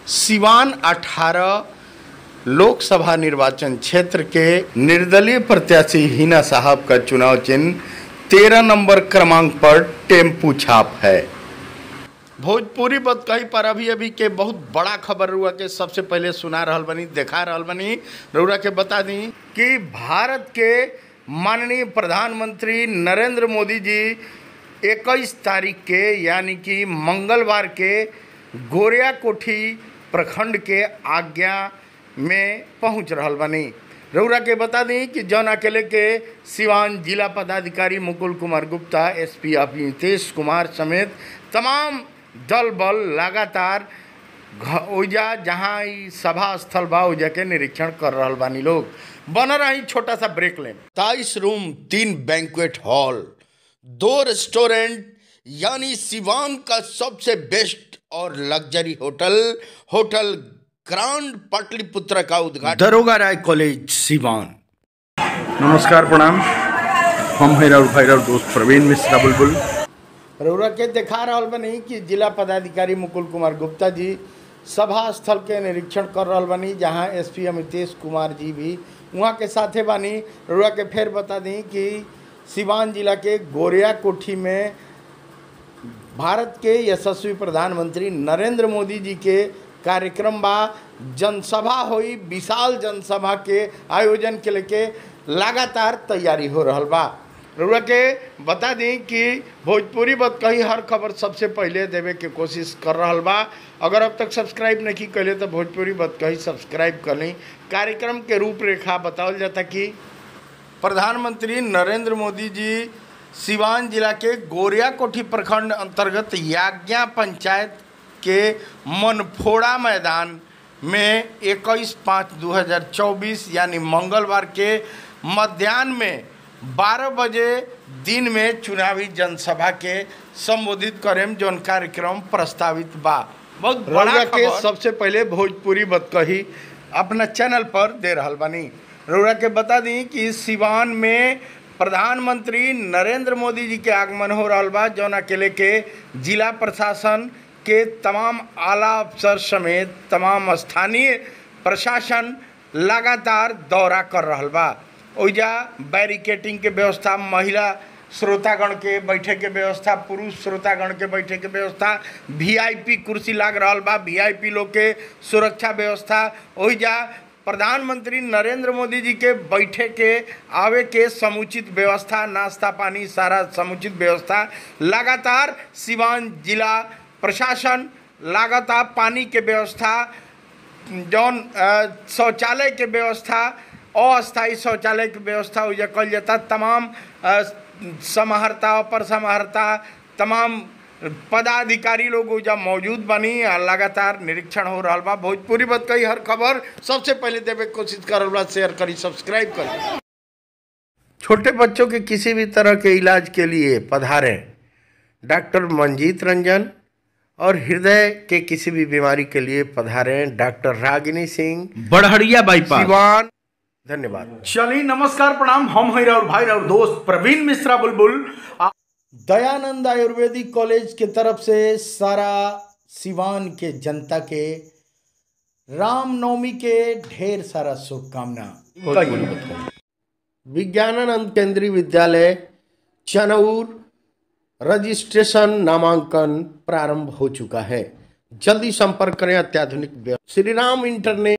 सिवान 18 लोकसभा निर्वाचन क्षेत्र के निर्दलीय प्रत्याशी हिना साहब का चुनाव चिन्ह तेरह नंबर क्रमांक पर टेम्पू छाप है भोजपुरी बतकही पर अभी अभी के बहुत बड़ा खबर हुआ के सबसे पहले सुना रहल बनी देखा रहल बनी रउरा के बता दी कि भारत के माननीय प्रधानमंत्री नरेंद्र मोदी जी 21 तारीख के यानी कि मंगलवार के गोरिया कोठी प्रखंड के आज्ञा में पहुंच रहल बनी रउरा के बता दी कि जौन अकेले के सिवान जिला पदाधिकारी मुकुल कुमार गुप्ता एसपी ऑफ नीतीश कुमार समेत तमाम दल बल लगातार घ- ओइजा जहाँ ई सभा स्थल बा ओइजा के निरीक्षण कर रहल बानी लोग बन रही छोटा सा ब्रेक लें ताईस रूम तीन बैंक्वेट हॉल दो रेस्टोरेंट यानी सिवान का सबसे बेस्ट और luxury hotel hotel grand Pataliputra का उद्घाटन दरोगा राय कॉलेज सिवान नमस्कार प्रणाम हम हैं राउर भाई राउर दोस्त प्रवीण मिश्रा बुलबुल रउरा के देखा रहल बनी कि जिला पदाधिकारी मुकुल कुमार गुप्ता जी सभा स्थल के निरीक्षण कर रहल बनी जहां एसपी अमितेश कुमार जी भी वहाँ के साथे बानी रउरा के फिर बता दी कि सिवान जिला के गोरिया कोठी में भारत के यशस्वी प्रधानमंत्री नरेंद्र मोदी जी के कार्यक्रम बा जनसभा हुई विशाल जनसभा के आयोजन के लेके लगातार तैयारी हो रहल बा रउरा के बता दी कि भोजपुरी बत कही हर खबर सबसे पहले देवे के कोशिश कर रहल बा अगर अब तक सब्सक्राइब नहीं कैले तो भोजपुरी बत कही सब्सक्राइब कर ली कार्यक्रम के रूपरेखा बतावल जाता कि प्रधानमंत्री नरेंद्र मोदी जी सिवान जिला के गोरिया कोठी प्रखंड अंतर्गत याज्ञा पंचायत के मनफोड़ा मैदान में 21 पाँच 2024 यानी मंगलवार के मध्याह्न में 12 बजे दिन में चुनावी जनसभा के संबोधित करेम जौन कार्यक्रम प्रस्तावित बा बहुत बड़ा के सबसे पहले भोजपुरी बतकही अपना चैनल पर दे रहल बानी रउरा के बता दी कि सिवान में प्रधानमंत्री नरेंद्र मोदी जी के आगमन हो रहल बा जौन अकेले के जिला प्रशासन के तमाम आला अफसर समेत तमाम स्थानीय प्रशासन लगातार दौरा कर रहल बा ओइजा बैरिकेटिंग के व्यवस्था महिला श्रोतागण के बैठे के व्यवस्था पुरुष श्रोतागण के बैठे के व्यवस्था वीआईपी कुर्सी लाग रहल बा वीआईपी लोग के सुरक्षा व्यवस्था ओइजा प्रधानमंत्री नरेंद्र मोदी जी के बैठे के आवे के समुचित व्यवस्था नाश्ता पानी सारा समुचित व्यवस्था लगातार सिवान जिला प्रशासन लगातार पानी के व्यवस्था जौन अ, शौचालय के व्यवस्था अस्थायी शौचालय के व्यवस्था हो कल जाता तमाम अ, समाहर्ता अपर समाहर्ता तमाम पदाधिकारी लोग ओइजा मौजूद बनी आ लगातार निरीक्षण हो रहा बा भोजपुरी बत कई हर खबर सबसे पहले देवे के कोशिश कर बा शेयर करी सब्सक्राइब करी छोटे बच्चों के किसी भी तरह के इलाज के लिए पधारें डॉक्टर मंजीत रंजन और हृदय के किसी भी बीमारी के लिए पधारें डॉक्टर रागिनी सिंह बड़हरिया बाईपास सिवान धन्यवाद चलिए नमस्कार प्रणाम हम हैं राउर भाई राउर दोस्त प्रवीण मिश्रा बुलबुल आ- दयानंद आयुर्वेदिक कॉलेज के तरफ से सारा सिवान के जनता के रामनवमी के ढेर सारा शुभकामना विज्ञानानंद केंद्रीय विद्यालय चनौर रजिस्ट्रेशन नामांकन प्रारंभ हो चुका है जल्दी संपर्क करें अत्याधुनिक व्यवस्था श्री राम इंटरनेट